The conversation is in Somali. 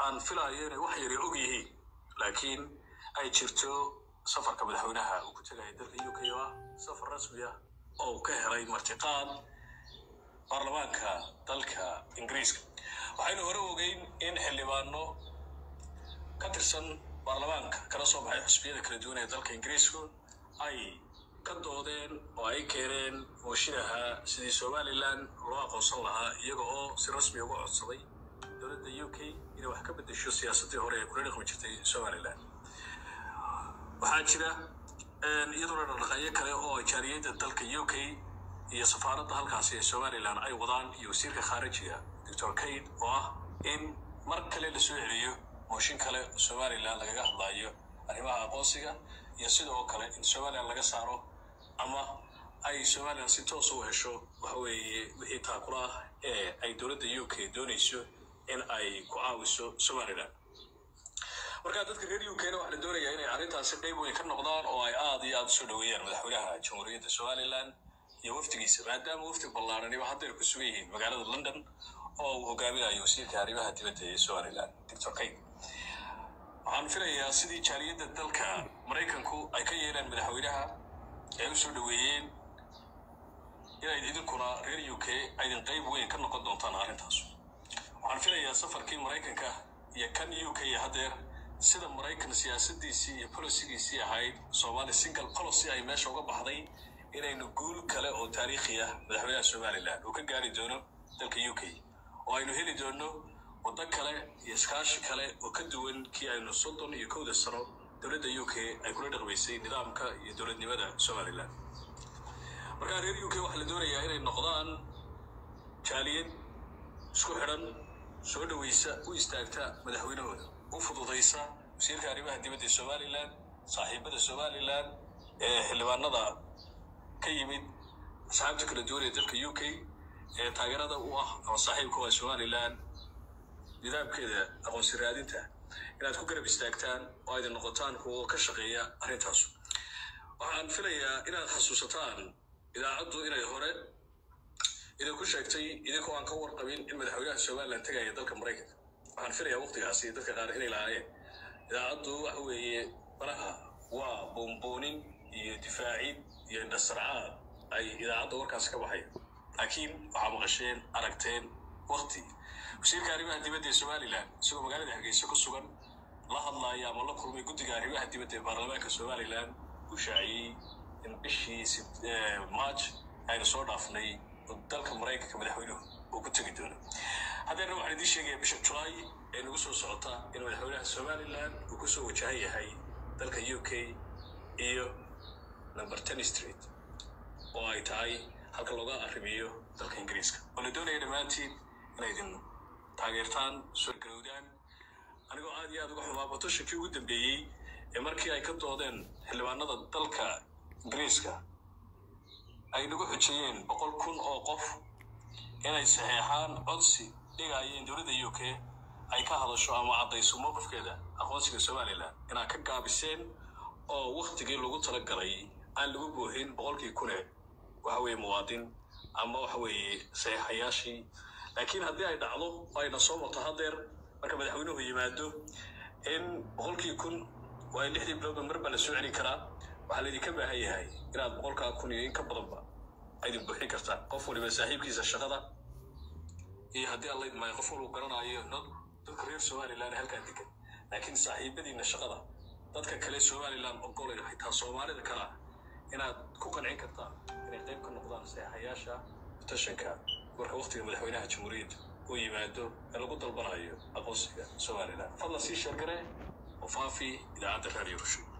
aan filayo inay wax yari og yihiin laakiin ay jirto safarka madaxweynaha uu ku tegaya dalka u k oo ah safar rasmi ah oo uu ka helay martiqaad baarlamaanka dalka ingiriiska waxaynu hore ogeyn in xildhibaano ka tirsan baarlamaanka kala soo baxay xusbiyada kala duwan ee dalka ingiriisku ay ka doodeen oo ay keeneen mooshidaha sidii somalilan loo aqoonsan lahaa iyaga oo si rasmi uga codsaday dowladda u k inay wax ka bedesho siyaasaddii hore ee kula dhaqmi jirtay somalilan waxaa jira iyaduna dhaqdhaqaaqyo kale oo jaariyadda dalka u k iyo safaaradda halkaasi ee somalilan ay wadaan iyo wasiirka khaarijiga doctor kaid oo ah in mar kale la soo celiyo mooshin kale somalilan lagaga hadlaayo arrimaha aqoonsiga iyo sidoo kale in somalilan laga saaro ama ay somalilan si toosa u hesho waxa weeye wixii taakula ah ee ay dowladda u k doonayso in ay ku caawiso somalilan markaa dadka reer u kna waxaa la doonayaa inay arrintaasi qayb weyn ka noqdaan oo ay aad iyo aad usoo dhoweeyaan madaxweynaha jamhuuriyadda somalilan iyo wafdigiisa maadaama wafdi ballaaraniba haddeer ku sugan yihiin magaalada london oo uu hogaaminayo wasiirka arrimaha dibadda ee somalilan doctor kaid waxaan filayaa sidii jaaliyadda dalka maraykanku ay ka yeelaan madaxweynaha ay u soo dhoweeyeen inayd idinkuna reer u k aydin qayb weyn ka noqon doontaan arrintaas waxaan filayaa safarkii maraykanka iyo kan u k haddeer sida maraykan siyaasadiisii iyo bolisigiisii ahayd somali single policy ay meesha uga baxday inaynu guul kale oo taariikhi ah madaxweynaha somalilan uu ka gaari doono dalka u k oo aynu heli doono waddo kale iyo iskaashi kale oo ka duwan kii aynu soddon iyo kowda sano dowladda u k ay kula dhaqmaysay nidaamka iyo dowladnimada somalilan markaa reer u k waxaa la doonayaa inay noqdaan jaaliyad isku xidhan soo dhoweysa u istaagta madaxweynahooda u fududaysa wasiirka arrimaha dibadda ee somalilan saaxiibada somalilan ee xildhibaanada ka yimid asxaabta kala duwan ee dalka u k ee taageerada u ah ama saaxiibka u ah somalilan nidaamkeeda aqoonsi raadinta inaad ku garab istaagtaan oo aydin noqotaan kuwa ka shaqeeya arrintaas waxaan filayaa inaad xasuusataan idaacaddu inay hore idinku sheegtay idinkoo aan ka warqabin in madaxweynaha somalilan tegaya dalka maraykanka waxaan filayaa waqtigaasi dadka qaar inay lahaayeen idaacaddu waxa weeye baraha waa boonboonin iyo difaacid iyo indhasarcaad ay idaacadda warkaasi ka baxay laakiin waxaa maqasheen aragteen wakti wasiirka arrimaha dibadda ee somalilan isagoo magaalada hargeysa ku sugan la hadlaaya ama la kulmay guddiga arrimaha dibadda ee baarlamaanka somalilan uu shaaciyey in bishii march aynu soo dhaafnay dalka maraykanka madaxweynuhu uu ku tegi doono haddeerna waxaan idiin sheegaya bisha julaay ee nagu soo socota in madaxweynaha somalilan uu ku soo wajahan yahay dalka u k iyo number ten street oo ay tahay halka looga arrimiyo dalka ingiriiska oo la doonaya dhammaantiin inay idin taageertaan soo garowdaan anigoo aad iyo aad uga xumaa batoshankii ugu dambeeyey ee markii ay ka doodeen xildhibaanada dalka ingiriiska ay nagu xujiyeen boqol kun oo qof inay saxeexaan codsi dhigayeen dowladda u k ay ka hadasho ama caddayso mowqifkeeda aqoonsiga somalilan inaad ka gaabiseen oo waktigii lagu talagalay aan lagu buuxin boqolkii kune waxa weeye muwaadin ama waxa weeye saxeexayaashii laakiin haddii ay dhacdo oo ayna soo marto haddeer marka madaxweynuhu yimaado in boqolkii kun waa in lixdii bilowba mar baa la soo celin karaa waxaa laydinka baahan yahay inaad boqolkaa kun iyo in ka badanba aydin buuxin kartaan qof waliba saaxiibkiisa shaqada iyo haddii alla idmaayo qof walba garanaayo dad dadka reer somalilan halkaa degan laakiin saaxiibadiina shaqada dadka kale somalilan ogolayn xitaa soomaalida kale ah inaad ku qancin kartaan inay qayb ka noqdaan saxayaasha tashanka marka waktiga madaxweynaha jamhuuriyadda uu yimaado ee lagu dalbanayo aqoonsiga somalilan fadlan sii sheergare oo faafi idaacadda raadiyo rushay